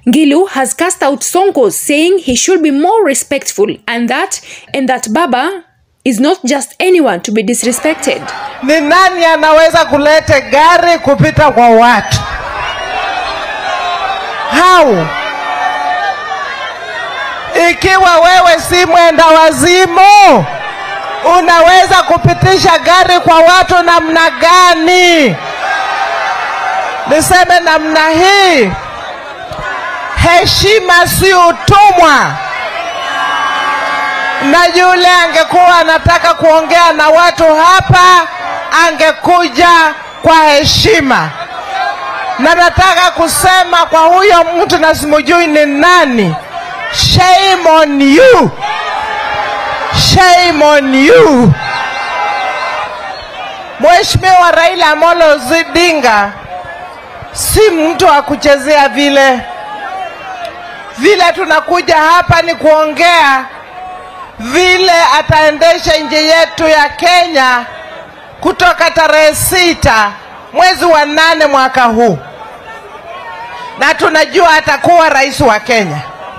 Gilu has cast out Sonko, saying he should be more respectful and that and that Baba is not just anyone to be disrespected. Ni nani anaweza kuleta gari kupita kwa watu? How? Ikiwa wewe si mwenda wazimu, unaweza kupitisha gari kwa watu namna gani? Niseme namna hii, heshima si utumwa. Na yule angekuwa anataka kuongea na watu hapa, angekuja kwa heshima. Na nataka kusema kwa huyo mtu na simujui ni nani, shame on you, shame on you. Mheshimiwa Raila Amolo Odinga si mtu wa kuchezea vile vile. Tunakuja hapa ni kuongea vile ataendesha nchi yetu ya Kenya kutoka tarehe sita mwezi wa nane mwaka huu, na tunajua atakuwa rais wa Kenya.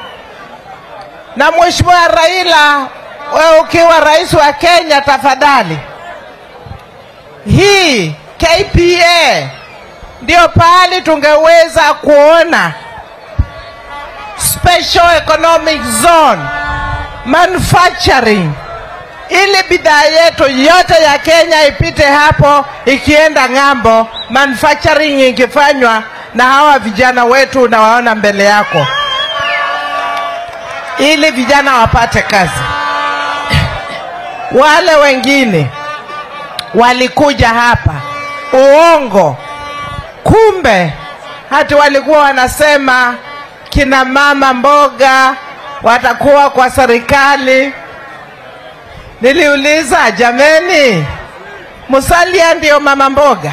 Na Mheshimiwa Raila, wewe ukiwa rais wa Kenya, tafadhali hii KPA ndio pahali tungeweza kuona special economic zone manufacturing, ili bidhaa yetu yote ya Kenya ipite hapo, ikienda ng'ambo, manufacturing ikifanywa na hawa vijana wetu unawaona mbele yako, ili vijana wapate kazi. Wale wengine walikuja hapa uongo, kumbe hati walikuwa wanasema kina mama mboga watakuwa kwa serikali. Niliuliza, jameni, Musalia ndio mama mboga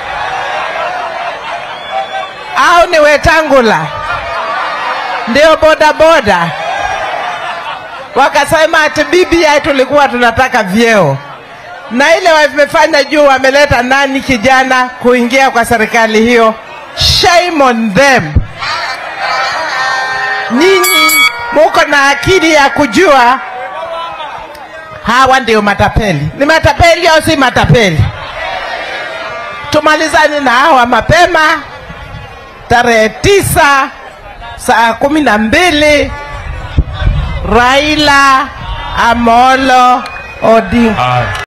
au ni Wetangula ndio bodaboda? Wakasema ati BBI tulikuwa tunataka vyeo, na ile wamefanya juu, wameleta nani kijana kuingia kwa serikali hiyo. Shame on them. Nyinyi muko na akili ya kujua hawa ndio matapeli. Ni matapeli au si matapeli? Tumalizane na hawa mapema, tarehe tisa saa kumi na mbili Raila Amolo Odinga.